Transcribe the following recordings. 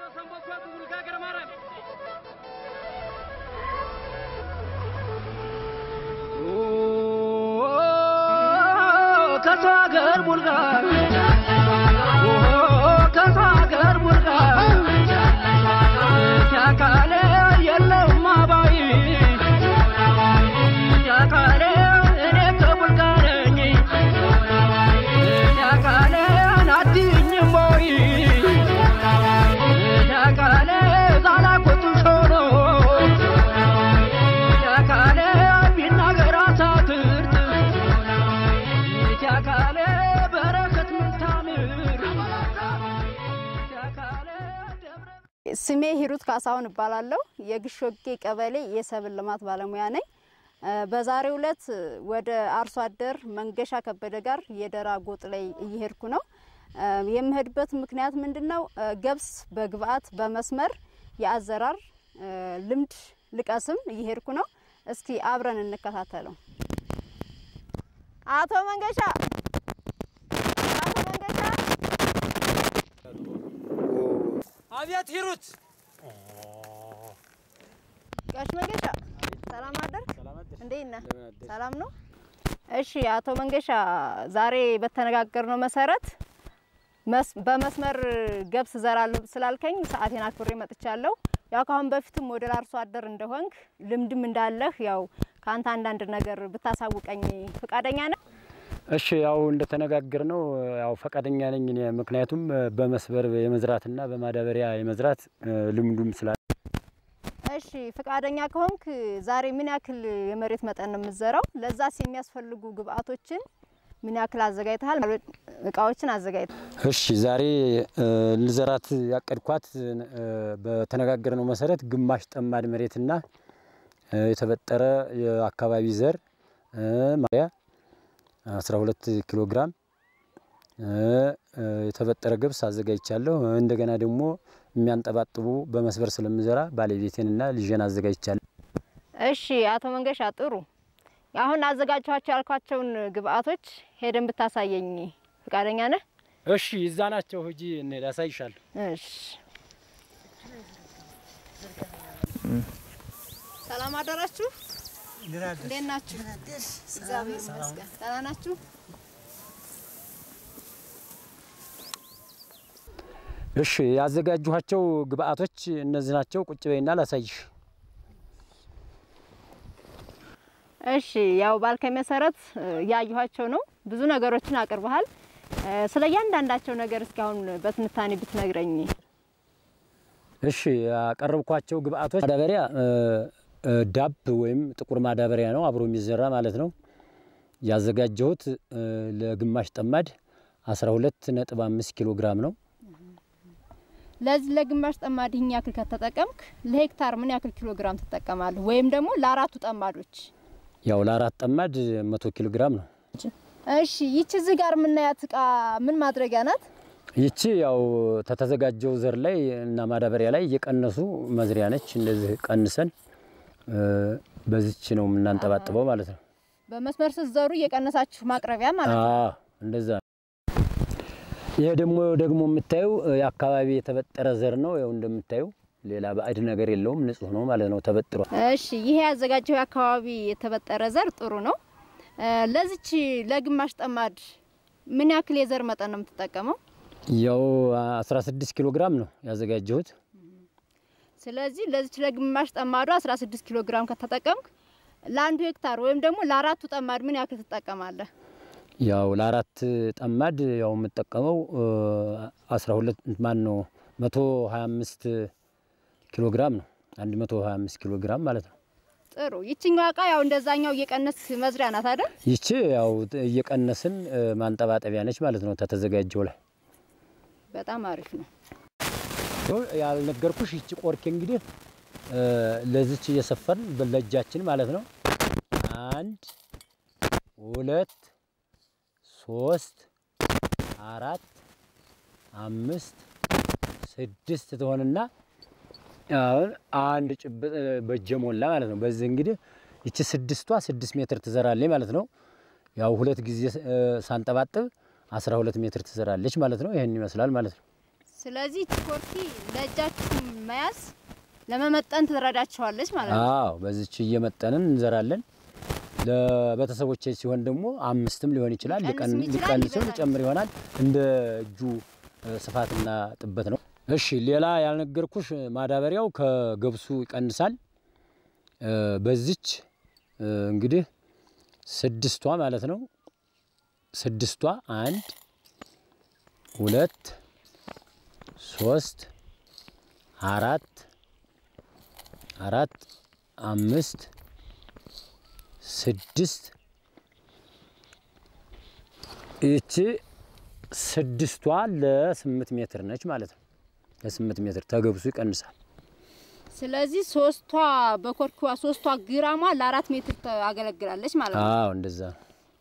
ከሰው ሀገር ቡልጋ ከሰው ሀገር ቡልጋ ያካለ የለውም አባይ ያካለ እኔ ከቡልጋ ነኝ ያካለ ናድኝም ቦይ ያካለ ዛላኩቱ ሾኖ ያካለ ቢናገር አሳክርት ያካለ በረከት ምታምር ያካለ ደብረ ስሜ ሂሩት ካሳሁን እባላለሁ። የግሾጌ ቀበሌ የሰብል ልማት ባለሙያ ነኝ። እ በዛሬው ዕለት ወደ አርሶ አደር መንገሻ ከበደ ጋር የደራ ጎጥ ላይ እየሄድኩ ነው። እ የምሄድበት ምክንያት ምንድን ነው? እ ገብስ በግብአት በመስመር የአዘራር እ ልምድ ልቀስም እየሄድኩ ነው። እስኪ አብረን እንከታተለው። አቶ መንገሻ አቶ መንገሻ አቤት ሂሩት፣ ጋሽ መንገሻ ሰላም አደር እንዴት ነህ? ሰላም ነው። እሺ አቶ መንገሻ ዛሬ በተነጋገርነው መሰረት መስ- በመስመር ገብስ ዘራለሁ ስላልከኝ ሰዓቴን አክብሬ መጥቻለሁ። ያው ከአሁን በፊትም ወደ አርሶ አደር እንደሆንክ ልምድም እንዳለህ ያው ከአንተ አንዳንድ ነገር ብታሳውቀኝ ፈቃደኛ ነህ? እሺ ያው እንደተነጋገር ነው ያው ፈቃደኛ ነኝ እኔ ምክንያቱም በመስበር የመዝራትና በማዳበሪያ የመዝራት እ፣ ልምዱም ስላለ እሺ ፈቃደኛ ከሆንክ ዛሬ ምን ያክል የመሬት መጠን ነው የምትዘራው? ለዛስ የሚያስፈልጉ ግብአቶችን ምን ያክል አዘጋጅተሃል? እቃዎችን አዘጋጅተሃል? እሺ ዛሬ እ፣ ልዘራት ያቀድኳት እ፣ በተነጋገርነው መሰረት ግማሽ ጠማድ መሬትና እ፣ የተበጠረ የአካባቢ ዘር እ፣ ማያ 12 ኪሎ ግራም እ፣ እ፣ የተበጠረ ገብስ አዘጋጅቻለሁ። እንደገና ደግሞ የሚያንጠባጥቡ በመስበር ስለምዘራ ባለቤቴንና ልጄን አዘጋጅቻለሁ። እሺ አቶ መንገሻ ጥሩ። አሁን አዘጋጅኋቸው ያልኳቸውን ግብአቶች ሄደን ብታሳየኝ ፈቃደኛ ነህ? እሺ እዛ ናቸው። ሂጂ እንሂድ፣ አሳይሻለሁ። እሺ ሰላም አደራችሁ። እንዴት ናችሁ? እግዚአብሔር ይመስገን። ደህና ናችሁ? እሺ ያዘጋጇቸው ግብአቶች እነዚህ ናቸው። ቁጭ በይና ላሳይሽ። እሺ ያው ባልከኝ መሰረት እ፣ ያየኋቸው ነው። ብዙ ነገሮችን አቅርበሃል። እ፣ ስለ እያንዳንዳቸው ነገር እስኪ አሁን በትንታኔ ብትነግረኝ። እሺ ያቀረብኳቸው ግብአቶች ማዳበሪያ እ፣ እ፣ ዳፕ ወይም ጥቁር ማዳበሪያ ነው፣ አብሮ የሚዘራ ማለት ነው። ያዘጋጀሁት እ፣ ለግማሽ ጠማድ 12 ነጥብ 5 ኪሎ ግራም ነው። ለዚህ ለግማሽ ጠማድ ይህን ያክል ከተጠቀምክ ለሄክታር ምን ያክል ኪሎ ግራም ትጠቀማለህ? ወይም ደግሞ ለአራቱ ጠማዶች? ያው ለአራት ጠማድ 100 ኪሎ ግራም ነው። እሺ ይቺ እዚህ ጋር የምናያት እቃ ምን ማድረጊያ ናት? ይቺ ያው ተተዘጋጀው ዘር ላይ እና ማዳበሪያ ላይ እየቀነሱ መዝሪያ ነች። እንደዚህ ቀንሰን እ፣ በዚች ነው የምናንጠባጥበው ማለት ነው። በመስመር ስትዘሩ እየቀነሳችሁ ማቅረቢያ ማለት ነው። አዎ እንደዛ ነው። ይሄ ደግሞ ደግሞ የምታዩ የአካባቢ የተበጠረ ዘር ነው። ያው እንደምታዩ ሌላ ባዕድ ነገር የለውም፣ ንጹህ ነው ማለት ነው። ተበጥሯል። እሺ ይሄ ያዘጋጀው የአካባቢ የተበጠረ ዘር ጥሩ ነው። እ፣ ለዚች ለግማሽ ጠማድ ምን ያክል የዘር መጠን ነው የምትጠቀመው? ያው 16 ኪሎ ግራም ነው ያዘጋጀሁት። ስለዚህ ለዚች ለግማሽ ጠማዱ 16 ኪሎ ግራም ከተጠቀምክ ለአንዱ ሄክታር ወይም ደግሞ ለአራቱ ጠማድ ምን ያክል ትጠቀማለህ? ያው ለአራት ጠማድ ያው የምጠቀመው እ፣ 12 ማን ነው 125 ኪሎ ግራም ነው። 125 ኪሎ ግራም ማለት ነው። ጥሩ። ይችኛዋ እቃ ያው እንደዛኛው እየቀነስ መዝሪያ ናት አይደል? ይቺ ያው እየቀነስን እ፣ ማንጠባጠቢያ ነች ማለት ነው። ተተዘጋጀው ላይ በጣም አሪፍ ነው። ያልነገርኩሽ ይቺ ቆርኬ እንግዲህ እ፣ ለዚች እየሰፈርን ለእጃችን ማለት ነው። አንድ ሁለት ሶስት አራት አምስት ስድስት ትሆንና አሁን አንድ ጭብጥ እ፣ በእጀ ሞላ ማለት ነው። በዚህ እንግዲህ ይቺ ስድስቷ ስድስት ሜትር ትዘራለች ማለት ነው። ያው ሁለት ጊዜ እ፣ ሳንጠባጥብ አስራ ሁለት ሜትር ትዘራለች ማለት ነው። ይህን ይመስላል ማለት ነው። ስለዚህ ይቺ ኮርኪ ለእጃችሁ መያዝ ለመመጠን ትረዳቸዋለች ማለት ነው። አዎ በዚች እየመጠንን እንዘራለን። ለቤተሰቦቼ ሲሆን ደግሞ አምስትም ሊሆን ይችላል፣ ሊቀንስም ሊቀን- ይችላል፣ ሊቀንስም ይበዛል። ሊጨምር ይሆናል። እንደ እጁ እ፣ ስፋትና ጥበት ነው። እሺ ሌላ ያልነገርኩሽ ማዳበሪያው ከገብሱ ይቀንሳል። እ፣ በዚች እ፣ እንግዲህ ስድስቷ ማለት ነው። ስድስቷ አንድ ሁለት ሶስት አራት አራት አምስት ስድስት ይቺ ስድስቷ ለስምንት ሜትር ነች ማለት ነው። ለስምንት ሜትር ተገብሱ ይቀንሳል። ስለዚህ ሶስቷ በኮርኪዋ ሶስቷ ግራሟ ለአራት ሜትር ታገለግላለች ማለት ነው። አዎ እንደዛ ነው።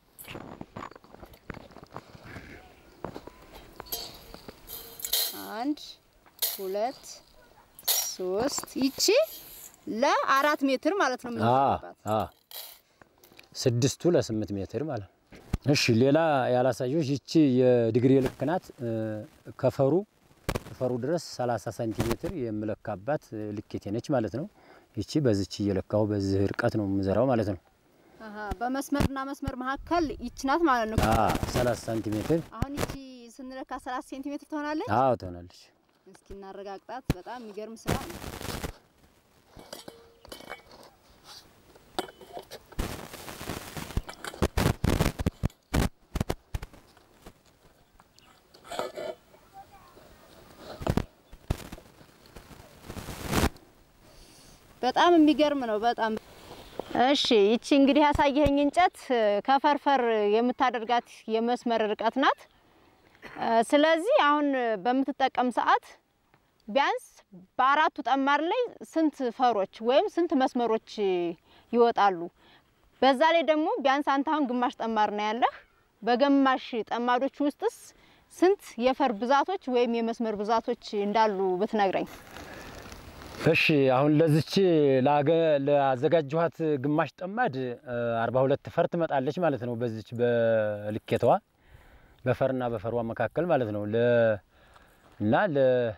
አንድ ሁለት ሶስት ይቺ ለአራት ሜትር ማለት ነው አዎ የምንዘራባት። አዎ ስድስቱ ለስምንት ሜትር ማለት ነው። እሺ ሌላ ያላሳየሁሽ ይቺ የዲግሪ ልክ ናት። እ፣ ከፈሩ ከፈሩ ድረስ 30 ሳንቲሜትር የምለካባት እ፣ ልኬቴ ነች ማለት ነው። ይቺ በዚች እየለካሁ በዚህ ርቀት ነው የምዘራው ማለት ነው። አሀ በመስመርና መስመር መካከል ይቺ ናት ማለት ነው። አዎ 30 ሳንቲሜትር አሁን ይቺ ስንለካ 30 ሴንቲሜትር ትሆናለች። አዎ ትሆናለች። እስኪ እናረጋግጣት። በጣም የሚገርም ስራ ነው። በጣም የሚገርም ነው። በጣም እሺ። ይቺ እንግዲህ ያሳየኸኝ እንጨት እ፣ ከፈርፈር የምታደርጋት የመስመር ርቀት ናት። እ፣ ስለዚህ አሁን በምትጠቀም ሰዓት ቢያንስ በአራቱ ጠማር ላይ ስንት ፈሮች ወይም ስንት መስመሮች ይወጣሉ? በዛ ላይ ደግሞ ቢያንስ አንተ አሁን ግማሽ ጠማር ነው ያለህ። በግማሽ ጠማዶች ውስጥስ ስንት የፈር ብዛቶች ወይም የመስመር ብዛቶች እንዳሉ ብትነግረኝ። እሺ አሁን ለዚች ላገ- ላዘጋጀኋት ግማሽ ጠማድ እ፣ 42 ፈር ትመጣለች ማለት ነው። በዚች በልኬተዋ በፈርና በፈሯ መካከል ማለት ነው። ለ እና ለ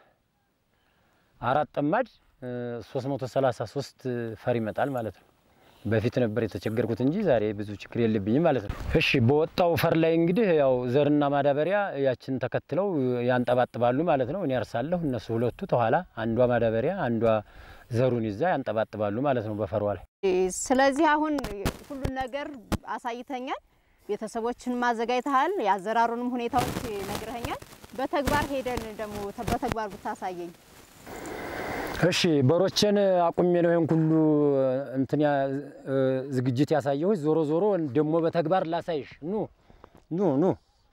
አራት ጠማድ እ፣ 333 ፈር ይመጣል ማለት ነው። በፊት ነበር የተቸገርኩት እንጂ ዛሬ ብዙ ችግር የለብኝም ማለት ነው። እሺ በወጣው ፈር ላይ እንግዲህ ያው ዘርና ማዳበሪያ ያችን ተከትለው ያንጠባጥባሉ ማለት ነው። እኔ አርሳለሁ፣ እነሱ ሁለቱ ተኋላ፣ አንዷ ማዳበሪያ አንዷ ዘሩን ይዛ ያንጠባጥባሉ ማለት ነው በፈሯ ላይ። ስለዚህ አሁን ሁሉን ነገር አሳይተኛል። ቤተሰቦችን ማዘጋጅተሃል። የአዘራሩንም ሁኔታዎች ነግረኸኛል። በተግባር ሄደን ደግሞ ተ- በተግባር ብታሳየኝ። እሺ በሮቼን አቁሜ ነው ይሄን ሁሉ እንትን ያ- እ፣ ዝግጅት ያሳየሁት። ዞሮ ዞሮ ደግሞ በተግባር ላሳይሽ። ኑ ኑ ኑ።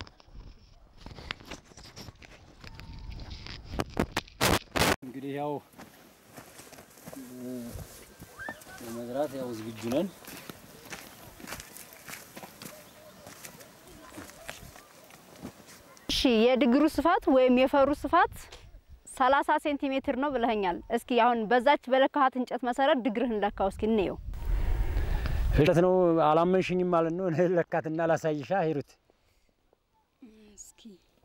እንግዲህ ያው እ፣ ለመዝራት ያው ዝግጁ ነን። እሺ የድግሩ ስፋት ወይም የፈሩ ስፋት 30 ሴንቲሜትር ነው ብለኸኛል። እስኪ አሁን በዛች በለካሃት እንጨት መሰረት ድግርህን ለካው እስኪ እንየው። እሸት ነው አላመንሽኝም ማለት ነው። ለካትና ላሳይሻ ሂሩት እስኪ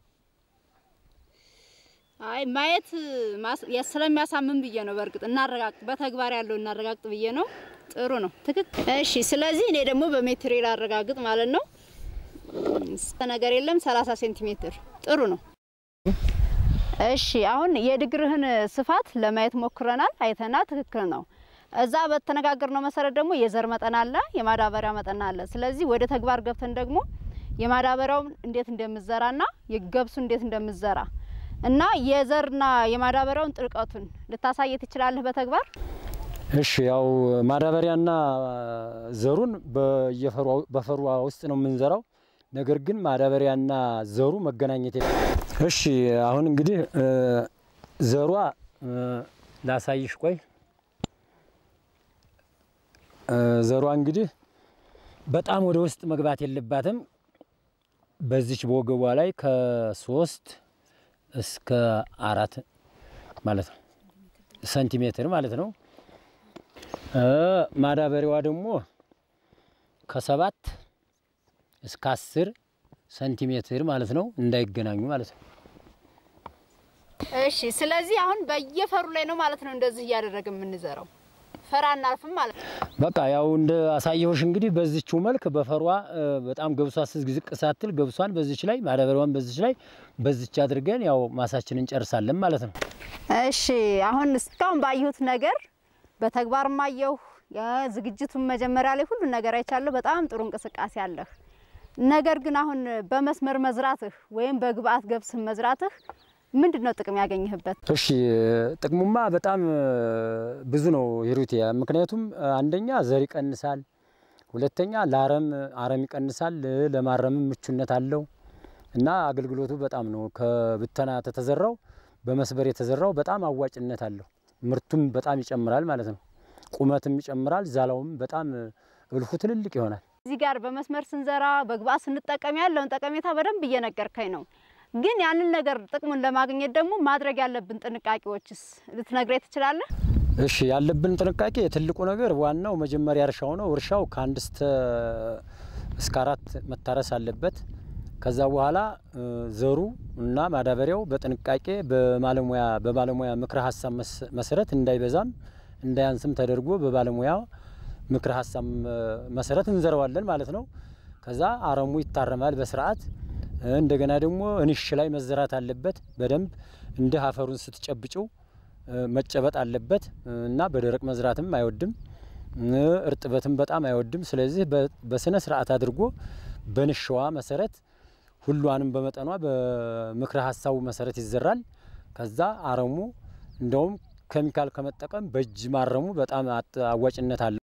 አይ ማየት ማስ- ያ- ስለሚያሳምን ብዬ ነው። በእርግጥ እናረጋግጥ፣ በተግባር ያለው እናረጋግጥ ብዬ ነው። ጥሩ ነው፣ ትክክል። እሺ፣ ስለዚህ እኔ ደግሞ በሜትር ላረጋግጥ ማለት ነው። እስከ ነገር የለም 30 ሴንቲሜትር ጥሩ ነው። እሺ፣ አሁን የድግርህን ስፋት ለማየት ሞክረናል፣ አይተናል፣ ትክክል ነው። እዛ በተነጋገርነው መሰረት ደግሞ የዘር መጠን አለ፣ የማዳበሪያ መጠን አለ። ስለዚህ ወደ ተግባር ገብተን ደግሞ የማዳበሪያውን እንዴት እንደምዘራና የገብሱ እንዴት እንደምዘራ እና የዘርና የማዳበሪያውን ጥልቀቱን ልታሳየ ትችላለህ በተግባር? እሺ ያው ማዳበሪያና ዘሩን በየፈሩ በፈሩ ውስጥ ነው የምንዘራው። ነገር ግን ማዳበሪያና ዘሩ መገናኘት የለ። እሺ አሁን እንግዲህ እ፣ ዘሯ እ፣ ላሳይሽ። ቆይ እ፣ ዘሯ እንግዲህ በጣም ወደ ውስጥ መግባት የለባትም። በዚች በወገቧ ላይ ከሶስት እስከ አራት ማለት ነው ሰንቲሜትር ማለት ነው። እ፣ ማዳበሪያዋ ደግሞ ከሰባት እስከ አስር ሰንቲሜትር ማለት ነው። እንዳይገናኙ ማለት ነው። እሺ፣ ስለዚህ አሁን በየፈሩ ላይ ነው ማለት ነው እንደዚህ እያደረገ የምንዘራው። ፈራ እናልፍም ማለት ነው። በቃ ያው እንደ አሳየሁሽ እንግዲህ በዚችው መልክ በፈሯ እ፣ በጣም ገብሷ ዝቅ ሳትል ገብሷን በዚች ላይ ማዳበሪያዋን በዚች ላይ በዚች አድርገን ያው ማሳችንን እንጨርሳለን ማለት ነው። እሺ አሁን እስካሁን ባየሁት ነገር በተግባር ማየሁ የዝግጅቱን መጀመሪያ ላይ ሁሉን ነገር አይቻለሁ። በጣም ጥሩ እንቅስቃሴ አለህ። ነገር ግን አሁን በመስመር መዝራትህ ወይም በግብአት ገብስን መዝራትህ ምንድን ነው ጥቅም ያገኘህበት? እሺ ጥቅሙማ በጣም እ፣ ብዙ ነው ሂሩቴ። ምክንያቱም እ፣ አንደኛ ዘር ይቀንሳል፣ ሁለተኛ ለአረም አረም ይቀንሳል፣ እ፣ ለማረምም ምቹነት አለው እና አገልግሎቱ በጣም ነው። ከብተና ተተዘራው በመስበር የተዘራው በጣም አዋጭነት አለው። ምርቱም በጣም ይጨምራል ማለት ነው። ቁመትም ይጨምራል። ዛላውም በጣም እ፣ እልሁ ትልልቅ ይሆናል። እዚህ ጋር በመስመር ስንዘራ በግብአት ስንጠቀም ያለውን ጠቀሜታ በደንብ እየነገርከኝ ነው። ግን ያንን ነገር ጥቅሙን ለማግኘት ደግሞ ማድረግ ያለብን ጥንቃቄዎችስ ልትነግረኝ ትችላለህ? እሺ ያለብን ጥንቃቄ ትልቁ ነገር ዋናው መጀመሪያ እርሻው ነው። እርሻው ከአንድ እስተ እስከ አራት መታረስ አለበት። ከዛ በኋላ እ፣ ዘሩ እና ማዳበሪያው በጥንቃቄ በባለሙያ በባለሙያ ምክረ ሀሳብ መስ- መሰረት እንዳይበዛም እንዳያንስም ተደርጎ በባለሙያ ምክረ ሀሳብ እ፣ መሰረት እንዘረዋለን ማለት ነው። ከዛ አረሙ ይታረማል በስርዓት እ፣ እንደገና ደግሞ እንሽ ላይ መዘራት አለበት በደንብ እንደ አፈሩን ስትጨብጭው እ፣ መጨበጥ አለበት እ፣ እና በደረቅ መዝራትም አይወድም እ፣ እርጥበትም በጣም አይወድም። ስለዚህ በ- በስነ ስርዓት አድርጎ በንሸዋ መሰረት ሁሏንም በመጠኗ በምክረ ሀሳቡ መሰረት ይዘራል። ከዛ አረሙ እንደውም ኬሚካል ከመጠቀም በእጅ ማረሙ በጣም አጥ- አዋጭነት አለው።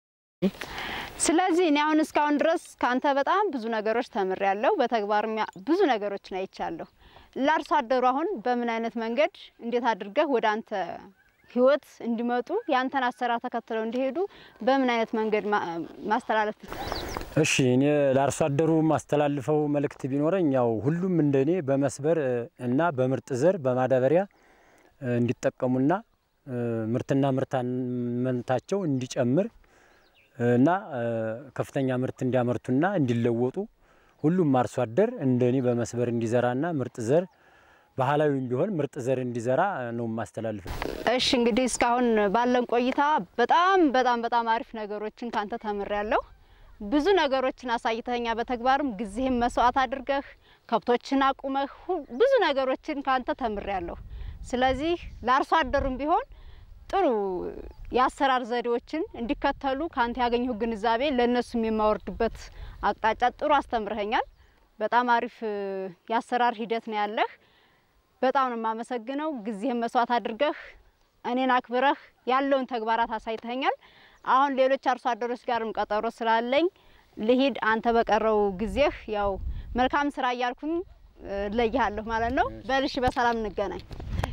ስለዚህ እኔ አሁን እስካሁን ድረስ ካንተ በጣም ብዙ ነገሮች ተምሬያለሁ። በተግባር ብዙ ነገሮችን አይቻለሁ። ለአርሶ አደሩ አሁን በምን አይነት መንገድ እንዴት አድርገህ ወደ አንተ ህይወት እንዲመጡ ያንተን አሰራር ተከትለው እንዲሄዱ በምን አይነት መንገድ ማ- ማስተላለፍ እሺ እኔ ለአርሶ አደሩ ማስተላልፈው መልእክት ቢኖረኝ ያው ሁሉም እንደኔ በመስበር እ፣ እና በምርጥ ዘር በማዳበሪያ እ፣ እንዲጠቀሙና እ፣ ምርትና ምርታማነታቸው እንዲጨምር እ፣ እና እ፣ ከፍተኛ ምርት እንዲያመርቱና እንዲለወጡ ሁሉም አርሶ አደር እንደኔ በመስበር እንዲዘራና ምርጥ ዘር ባህላዊም ቢሆን ምርጥ ዘር እንዲዘራ እ፣ ነው የማስተላልፈው። እሺ እንግዲህ እስካሁን ባለን ቆይታ በጣም በጣም በጣም አሪፍ ነገሮችን ካንተ ተምሬያለሁ። ብዙ ነገሮችን አሳይተኛ በተግባርም ጊዜህን መስዋዕት አድርገህ ከብቶችን አቁመህ ሁ- ብዙ ነገሮችን ካንተ ተምሬያለሁ። ስለዚህ ለአርሶ አደሩም ቢሆን ጥሩ የአሰራር ዘዴዎችን እንዲከተሉ ካንተ ያገኘሁ ግንዛቤ ለእነሱም የማወርድበት አቅጣጫ ጥሩ አስተምረኸኛል። በጣም አሪፍ እ፣ የአሰራር ሂደት ነው ያለህ። በጣም ነው የማመሰግነው። ጊዜህን መስዋዕት አድርገህ እኔን አክብረህ ያለውን ተግባራት አሳይተኛል። አሁን ሌሎች አርሶ አደሮች ጋርም ቀጠሮ ስላለኝ ልሂድ። አንተ በቀረው ጊዜህ ያው መልካም ስራ እያልኩኝ እ፣ እለይሃለሁ ማለት ነው። በልሽ፣ በሰላም እንገናኝ።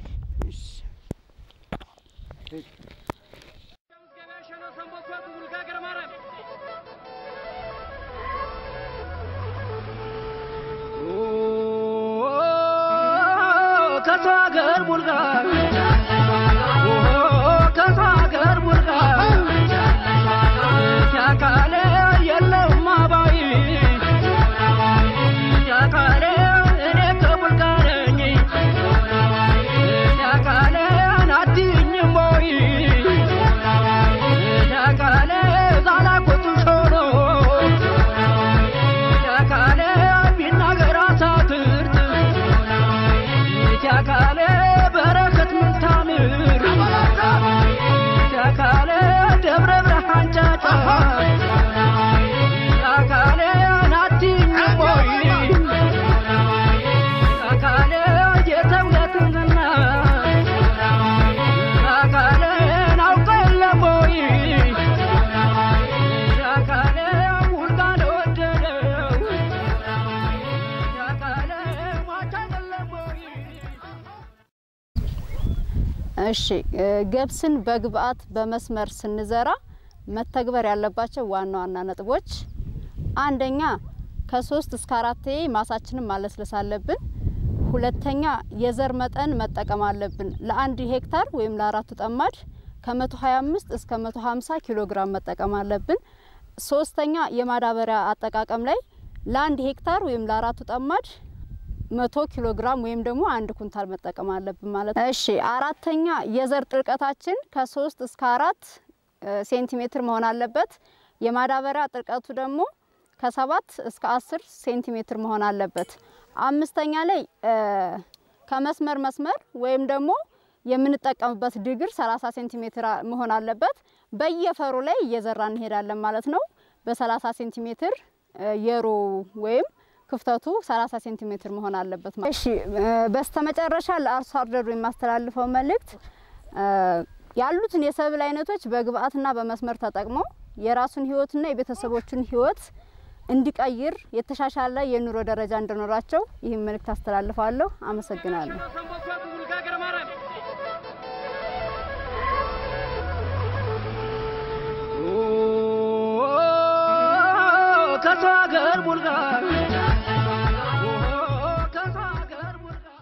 ከሰው ሀገር ቡልጋ ከሰው ሀገር ቡልጋ ሲያካለ የለውም አባይ ሲያካለ እኔ ከቡልጋ ነኝ ሲያካለ አትይኝም ወይ ሲያካለ ዛላኮቱ ሾኖ ሲያካለ ቢናገር አሳትርት ሲያካለ በረከት ምንታምር ሲያካለ ደብረ ብርሃን ጫጫ ሲያካለ ናትኝም ወይ ሲያካለ የተውለትንና ሲያካለ ናውቀ የለም ወይ ሲያካለ ውልጋ ለወደደው ሲያካለ ሟች አይደለም ወይ እሺ እ፣ ገብስን በግብአት በመስመር ስንዘራ መተግበር ያለባቸው ዋና ዋና ነጥቦች፣ አንደኛ ከሶስት እስከ አራት ማሳችንን ማለስለስ አለብን። ሁለተኛ የዘር መጠን መጠቀም አለብን። ለአንድ ሄክታር ወይም ለአራቱ ጠማድ ከ125 እስከ 150 ኪሎ ግራም መጠቀም አለብን። ሶስተኛ የማዳበሪያ አጠቃቀም ላይ ለአንድ ሄክታር ወይም ለአራቱ ጠማድ መቶ ኪሎ ግራም ወይም ደግሞ አንድ ኩንታል መጠቀም አለብን ማለት ነው። እሺ አራተኛ የዘር ጥልቀታችን ከሶስት እስከ አራት ሴንቲሜትር መሆን አለበት። የማዳበሪያ ጥልቀቱ ደግሞ ከሰባት እስከ አስር ሴንቲሜትር መሆን አለበት። አምስተኛ ላይ ከመስመር መስመር ወይም ደግሞ የምንጠቀምበት ድግር 30 ሴንቲሜትር መሆን አለበት። በየፈሩ ላይ እየዘራ እንሄዳለን ማለት ነው። በ30 ሴንቲሜትር የሮ ወይም ክፍተቱ 30 ሴንቲሜትር መሆን አለበት ማለት እሺ። በስተመጨረሻ ለአርሶ አደሩ የማስተላልፈው መልእክት ያሉትን የሰብል አይነቶች በግብአትና በመስመር ተጠቅመው የራሱን ህይወትና የቤተሰቦቹን ህይወት እንዲቀይር የተሻሻለ የኑሮ ደረጃ እንዲኖራቸው ይህን መልእክት አስተላልፋለሁ። አመሰግናለሁ። ከሰው ሀገር ቡልጋ